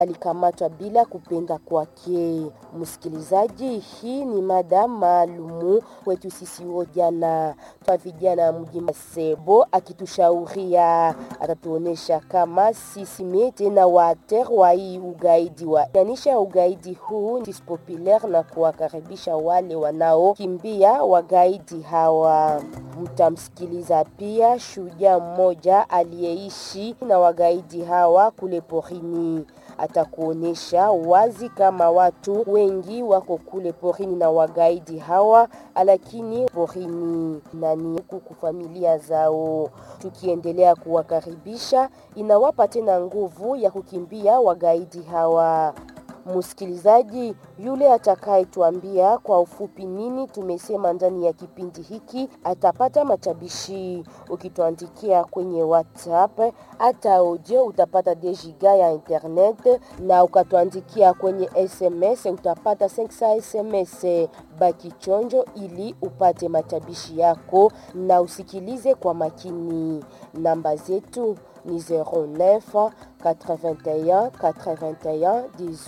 alikamatwa bila kupenda kwake. Msikilizaji, hii ni mada maalumu kwetu sisi vijana twa vijana mji Masebo, akitushauria atatuonesha kama sisi mete na water wa hii ugaidi wa yanisha ugaidi huu ni populaire na kuwakaribisha wale wanaokimbia wagaidi hawa. Mtamsikiliza pia shujaa mmoja aliyeishi na wagaidi hawa kule porini atakuonesha wazi kama watu wengi wako kule porini na wagaidi hawa, lakini porini nani huku familia zao. Tukiendelea kuwakaribisha, inawapa tena nguvu ya kukimbia wagaidi hawa. Msikilizaji yule atakayetuambia kwa ufupi nini tumesema ndani ya kipindi hiki atapata matabishi. Ukituandikia kwenye WhatsApp hata audio utapata dejiga ya internet, na ukatuandikia kwenye SMS utapata 500 SMS. Baki chonjo ili upate matabishi yako na usikilize kwa makini. Namba zetu ni 09 81 81 18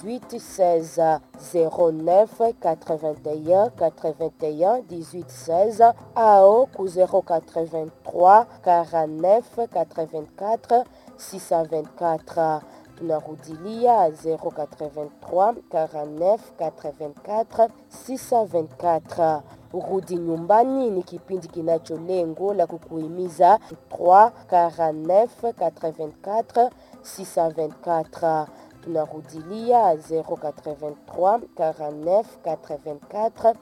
16 09 81 81 18 16 ao ku 083 49 84 624 tunarudilia 083 49 84 624 Rudi Nyumbani ni kipindi kinacho lengo la kukuhimiza 3 49 84 624 tunarudilia 083 49 84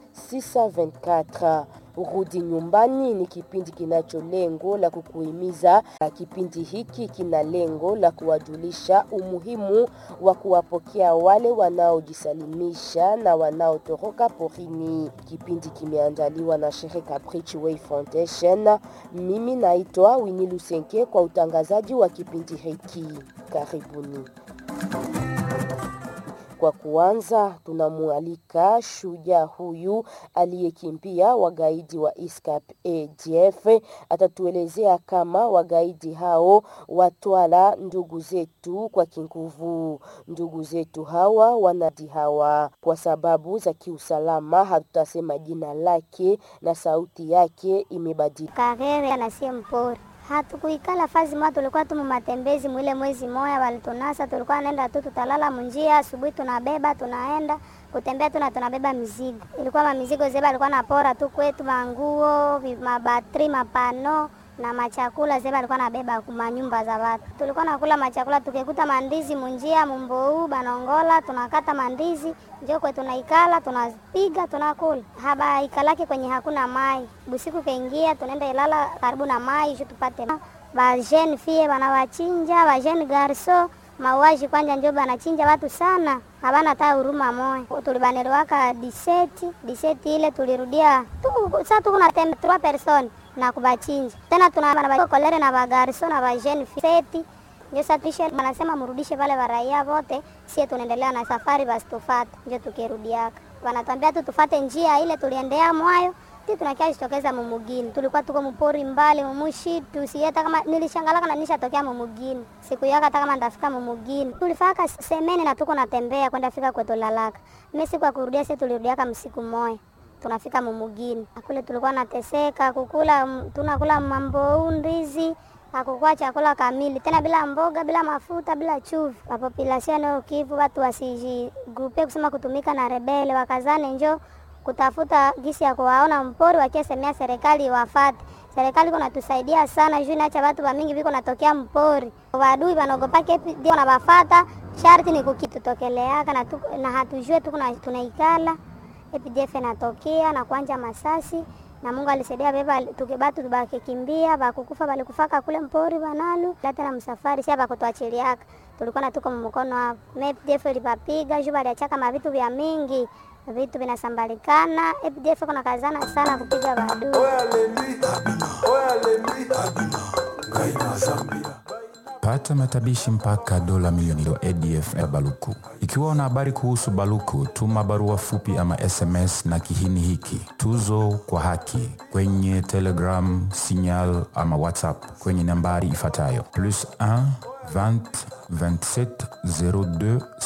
624. Rudi Nyumbani ni kipindi kinacho lengo la kukuhimiza. Kipindi hiki kina lengo la kuwajulisha umuhimu wa kuwapokea wale wanaojisalimisha na wanaotoroka porini. Kipindi kimeandaliwa na shirika Bridgeway Foundation. Mimi naitwa Winnie Lusenke kwa utangazaji wa kipindi hiki. Karibuni. Kwa kuanza, tunamwalika shujaa huyu aliyekimbia wagaidi wa ISCAP ADF. Atatuelezea kama wagaidi hao watwala ndugu zetu kwa kinguvu. Ndugu zetu hawa wanadi hawa, kwa sababu za kiusalama hatutasema jina lake na sauti yake imebadilika. Karere anasie mpori hatukuikala fazi moja, tulikuwa tu matembezi mwile mwezi moya walitunasa, tulikuwa naenda tu, tutalala munjia, asubuhi tunabeba tunaenda kutembea tu na tunabeba mizigo. Ilikuwa mamizigo zeba alikuwa napora tu kwetu, manguo, mabatri, mapano na machakula zeba alikuwa nabeba manyumba za watu. Tulikuwa nakula machakula, tukikuta mandizi munjia mumbou banongola, tunakata mandizi njo kwe tunaikala, tunapiga tunakula. Haba ikalake kwenye hakuna mai, busiku kaingia, tunaenda ilala karibu na mai ju tupate ba jeune fille banawachinja ba jeune garso mauaji kwanja njo banachinja watu sana, habana hata huruma moya. Tulibanelewaka diseti diseti ile tulirudia tu, sasa tuko na tembe 3 personnes na kubachinja tena, tuna kolere na bagarso na bajeni seti ndio sasa tuishe, wanasema mrudishe pale baraia wote, sie tunaendelea na safari, basi tufate. Ndio tukirudiaka wanatuambia tu tufate njia ile tuliendea mwayo ti tunakia jitokeza mumugini, tulikuwa tuko mpori mbali mumushitu sieta kama nilishangalaka na nishatokea mumugini siku yaka hata kama ndafika mumugini tulifaka semeni na tuko natembea kwenda fika kwetu lalaka mimi siku ya kurudia sie tulirudiaka msiku moya tunafika mumugini kule tulikuwa nateseka kukula tunakula mambo ndizi hakukuwa chakula kamili tena, bila mboga, bila mafuta, bila chumvi. Population ya Kivu watu wasijigrupe kusema kutumika na rebele, wakazane njo kutafuta gisi ya kuwaona mpori, wakiesemea serikali wafate. Serikali kuna tusaidia sana juu naacha watu wa mingi viko natokea mpori, wadui wanogopake ndio na bafata sharti ni kukitutokeleaka na, tuko, na hatujue tu tunaikala EPDF natokea na kuanja masasi na Mungu alisaidia beba tukibatu tubakikimbia bakukufa balikufaka kule mpori banalu lata na msafari sia bakutuachiliaka tulikuwa na tuko mkono hapo EPDF ilipapiga juu baliachaka mavitu vya mingi vitu vinasambalikana. EPDF kuna kazana sana kupiga badui. Pata matabishi mpaka dola milioni do ADF ya Baluku. Ikiwa una habari kuhusu Baluku, tuma barua fupi ama SMS na kihini hiki tuzo kwa haki kwenye Telegram, Signal ama WhatsApp kwenye nambari ifuatayo plus 1 20 27 02